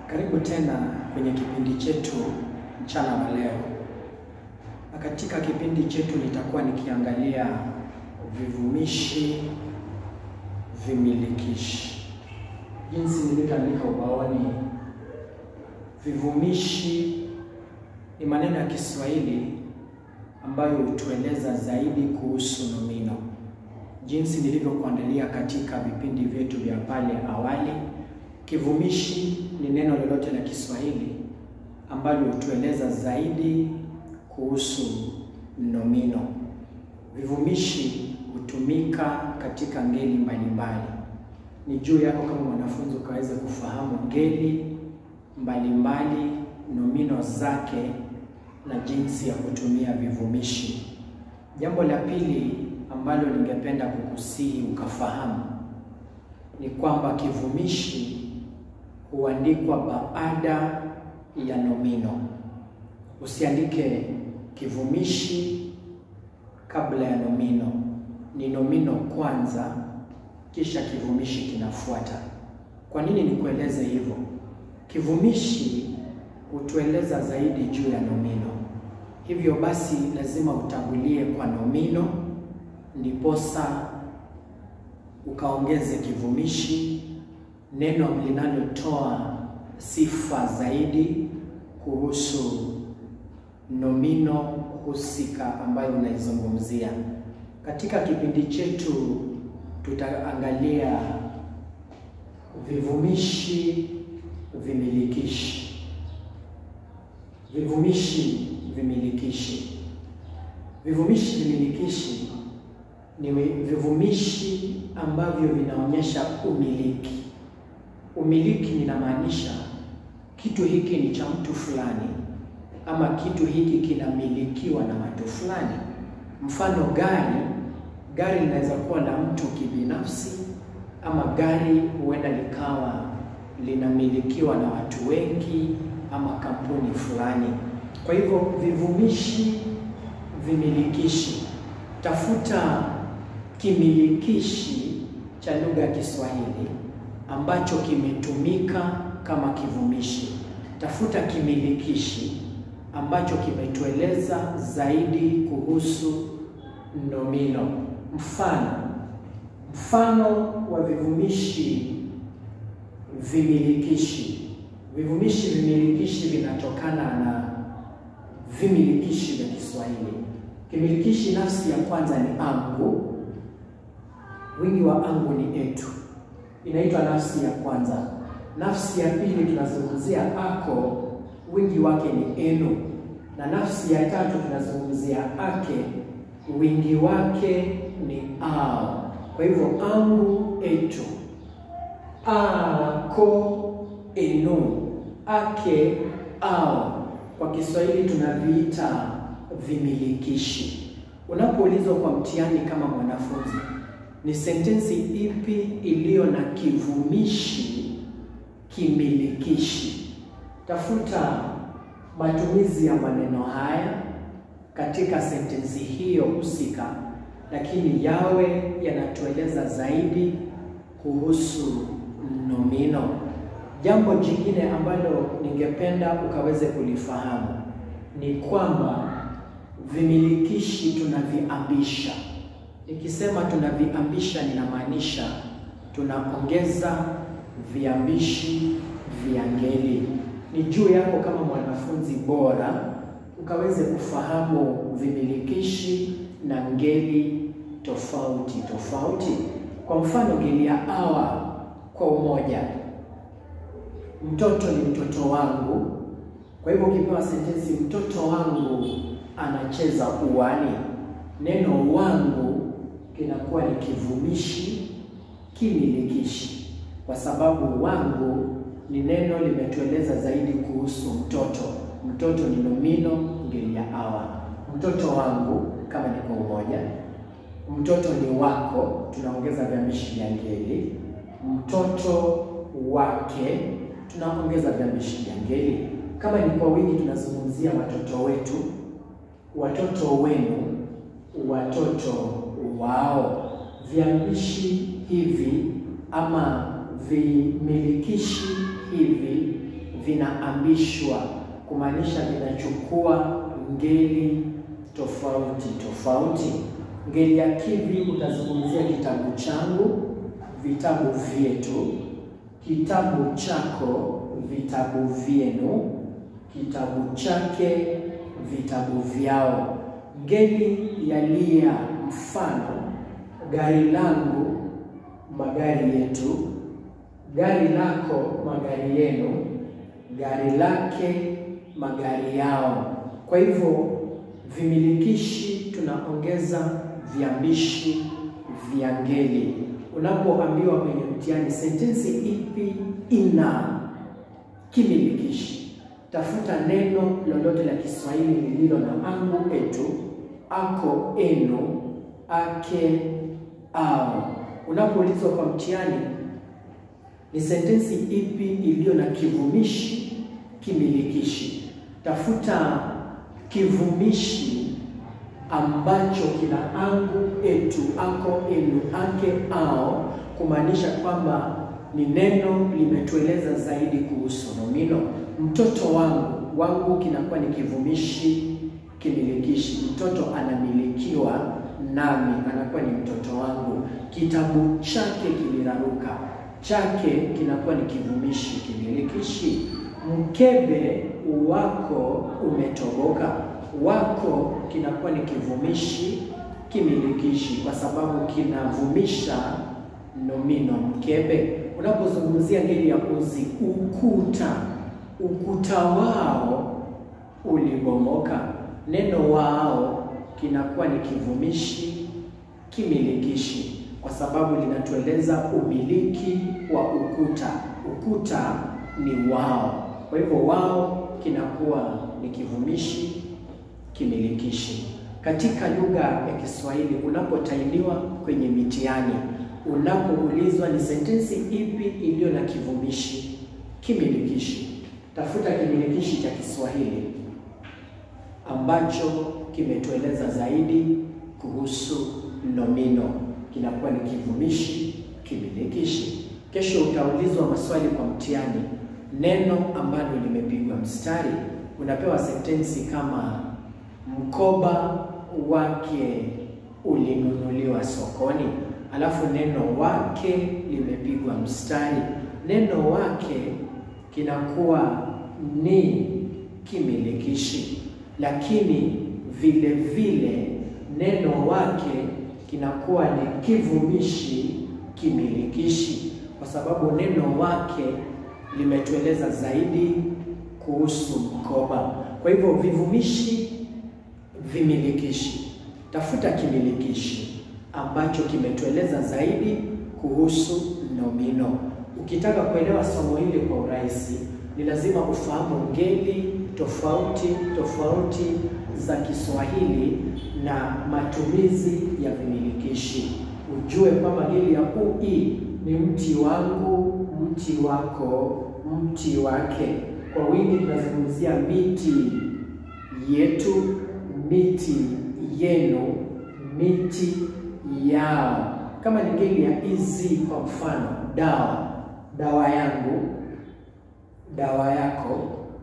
Karibu tena kwenye kipindi chetu mchana wa leo, na katika kipindi chetu nitakuwa nikiangalia vivumishi vimilikishi, jinsi nilivyoandika ubaoni. Vivumishi ni maneno ya Kiswahili ambayo hutueleza zaidi kuhusu nomino, jinsi nilivyokuandalia katika vipindi vyetu vya pale awali. Kivumishi ni neno lolote la Kiswahili ambalo hutueleza zaidi kuhusu nomino. Vivumishi hutumika katika ngeli mbalimbali. Ni juu yako kama mwanafunzi ukaweza kufahamu ngeli mbalimbali, nomino zake na jinsi ya kutumia vivumishi. Jambo la pili ambalo ningependa kukusihi ukafahamu ni kwamba kivumishi huandikwa baada ya nomino. Usiandike kivumishi kabla ya nomino. Ni nomino kwanza, kisha kivumishi kinafuata. Kwa nini nikueleze hivyo? Kivumishi hutueleza zaidi juu ya nomino. Hivyo basi lazima utangulie kwa nomino, ndiposa ukaongeze kivumishi, neno linalotoa sifa zaidi kuhusu nomino husika ambayo unaizungumzia. Katika kipindi chetu tutaangalia vivumishi vimilikishi. Vivumishi vimilikishi. Vivumishi vimilikishi ni vivumishi ambavyo vinaonyesha umiliki. Umiliki ninamaanisha kitu hiki ni cha mtu fulani, ama kitu hiki kinamilikiwa na watu fulani. Mfano, gari, gari linaweza kuwa la mtu kibinafsi, ama gari huenda likawa linamilikiwa na watu wengi ama kampuni fulani. Kwa hivyo vivumishi vimilikishi, tafuta kimilikishi cha lugha ya Kiswahili ambacho kimetumika kama kivumishi. Tafuta kimilikishi ambacho kimetueleza zaidi kuhusu nomino. Mfano, mfano wa vivumishi vimilikishi. Vivumishi vimilikishi vinatokana na vimilikishi vya Kiswahili. Kimilikishi nafsi ya kwanza ni angu, wingi wa angu ni etu, inaitwa nafsi ya kwanza. Nafsi ya pili tunazungumzia ako, wingi wake ni enu, na nafsi ya tatu tunazungumzia ake, wingi wake ni ao. Kwa hivyo angu, etu, ako, enu, ake, ao kwa Kiswahili tunaviita vimilikishi. Unapoulizwa kwa mtihani kama mwanafunzi, ni sentensi ipi iliyo na kivumishi kimilikishi, tafuta matumizi ya maneno haya katika sentensi hiyo husika, lakini yawe yanatueleza zaidi kuhusu nomino. Jambo jingine ambalo ningependa ukaweze kulifahamu ni kwamba vimilikishi tunaviambisha. Nikisema tunaviambisha, ninamaanisha tunaongeza viambishi vya ngeli. Ni juu yako kama mwanafunzi bora ukaweze kufahamu vimilikishi na ngeli tofauti tofauti. Kwa mfano, ngeli ya awa kwa umoja Mtoto ni mtoto wangu. Kwa hivyo ukipewa sentensi mtoto wangu anacheza uwani, neno wangu kinakuwa ni kivumishi kimilikishi, kwa sababu wangu ni neno limetueleza zaidi kuhusu mtoto. Mtoto ni nomino, ngeli ya awa. Mtoto wangu kama ni kwa umoja. Mtoto ni wako, tunaongeza viambishi vya ngeli. Mtoto wake tunaongeza viambishi vya ngeli. Kama ni kwa wingi, tunazungumzia watoto wetu, watoto wenu, watoto wao. Viambishi hivi ama vimilikishi hivi vinaambishwa, kumaanisha vinachukua ngeli tofauti tofauti. Ngeli ya kivi utazungumzia kitabu changu, vitabu vyetu, kitabu chako, vitabu vyenu, kitabu chake, vitabu vyao. Ngeli ya lia, mfano gari langu, magari yetu, gari lako, magari yenu, gari lake, magari yao. Kwa hivyo vimilikishi tunaongeza viambishi vya ngeli. Unapoambiwa kwenye mtihani sentensi ipi ina kimilikishi, tafuta neno lolote la Kiswahili lililo na angu, etu, ako, enu, ake, au. Unapoulizwa kwa mtihani ni sentensi ipi iliyo na kivumishi kimilikishi, tafuta kivumishi ambacho kina angu, etu, ako, enu, ake, ao, kumaanisha kwamba ni neno limetueleza zaidi kuhusu nomino. Mtoto wangu, wangu kinakuwa ni kivumishi kimilikishi. Mtoto anamilikiwa nami, anakuwa ni mtoto wangu. Kitabu chake kiliraruka, chake kinakuwa ni kivumishi kimilikishi. Mkebe wako umetoboka, wako kinakuwa ni kivumishi kimilikishi kwa sababu kinavumisha nomino mkebe. Unapozungumzia ngeli ya uzi, ukuta, ukuta wao ulibomoka, neno wao kinakuwa ni kivumishi kimilikishi kwa sababu linatueleza umiliki wa ukuta. Ukuta ni wao, kwa hivyo wao kinakuwa ni kivumishi kimilikishi. Katika lugha ya Kiswahili unapotainiwa kwenye mitihani, unapoulizwa ni sentensi ipi iliyo na kivumishi kimilikishi, tafuta kimilikishi cha Kiswahili ambacho kimetueleza zaidi kuhusu nomino, kinakuwa ni kivumishi kimilikishi. Kesho utaulizwa maswali kwa mtihani, neno ambalo limepigwa mstari, unapewa sentensi kama mkoba wake ulinunuliwa sokoni, alafu neno wake limepigwa mstari. Neno wake kinakuwa ni kimilikishi, lakini vile vile neno wake kinakuwa ni kivumishi kimilikishi, kwa sababu neno wake limetueleza zaidi kuhusu mkoba. Kwa hivyo vivumishi vimilikishi, tafuta kimilikishi ambacho kimetueleza zaidi kuhusu nomino. Ukitaka kuelewa somo hili kwa urahisi, ni lazima ufahamu ngeli tofauti tofauti za Kiswahili na matumizi ya vimilikishi. Ujue kwamba ngeli ya ui ni mti wangu, mti wako, mti wake. Kwa wingi tunazungumzia miti yetu, miti yenu, miti yao. Kama ni ngeli ya izi, kwa mfano dawa, dawa yangu, dawa yako,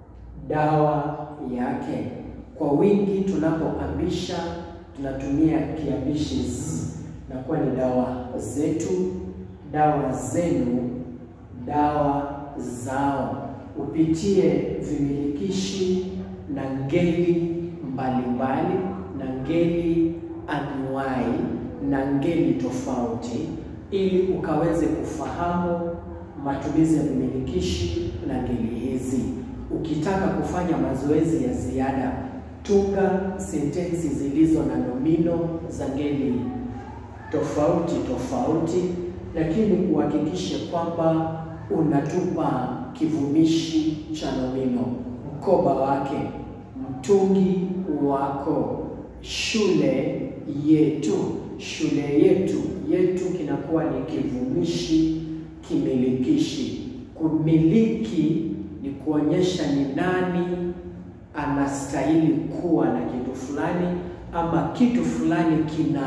dawa yake. Kwa wingi tunapoambisha tunatumia kiambishi z, na kuwa ni dawa zetu, dawa zenu, dawa zao. Upitie vimilikishi na ngeli mbalimbali na ngeli anuai na ngeli tofauti, ili ukaweze kufahamu matumizi ya vimilikishi na ngeli hizi. Ukitaka kufanya mazoezi ya ziada, tunga sentensi zilizo na nomino za ngeli tofauti tofauti, lakini uhakikishe kwamba unatupa kivumishi cha nomino: mkoba wake, mtungi wako, shule yetu. Shule yetu, yetu kinakuwa ni kivumishi kimilikishi. Kumiliki ni kuonyesha ni nani anastahili kuwa na kitu fulani, ama kitu fulani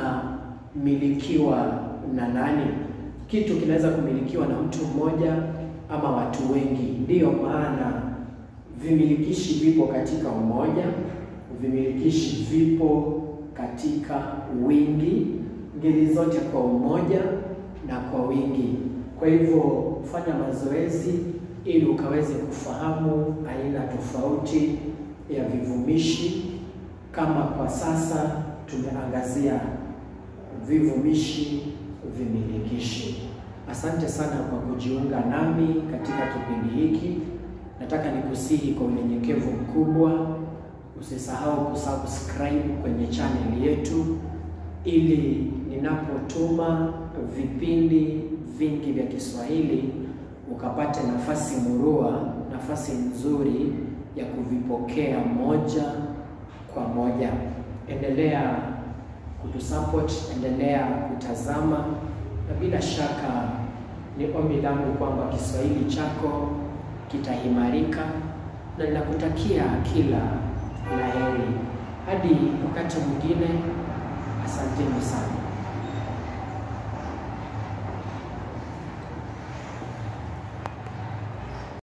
kinamilikiwa na nani. Kitu kinaweza kumilikiwa na mtu mmoja ama watu wengi. Ndiyo maana vimilikishi vipo katika umoja, vimilikishi vipo katika wingi, ngeli zote kwa umoja na kwa wingi. Kwa hivyo fanya mazoezi ili ukaweze kufahamu aina tofauti ya vivumishi. Kama kwa sasa tumeangazia vivumishi vimilikishi. Asante sana kwa kujiunga nami katika kipindi hiki. Nataka nikusihi kwa unyenyekevu mkubwa, usisahau kusubscribe kwenye channel yetu, ili ninapotuma vipindi vingi vya Kiswahili ukapate nafasi murua, nafasi nzuri ya kuvipokea moja kwa moja. Endelea kutusupport, endelea kutazama, na bila shaka ni ombi langu kwamba Kiswahili chako kitaimarika, na ninakutakia kila la heri. Hadi wakati mwingine, asanteni sana.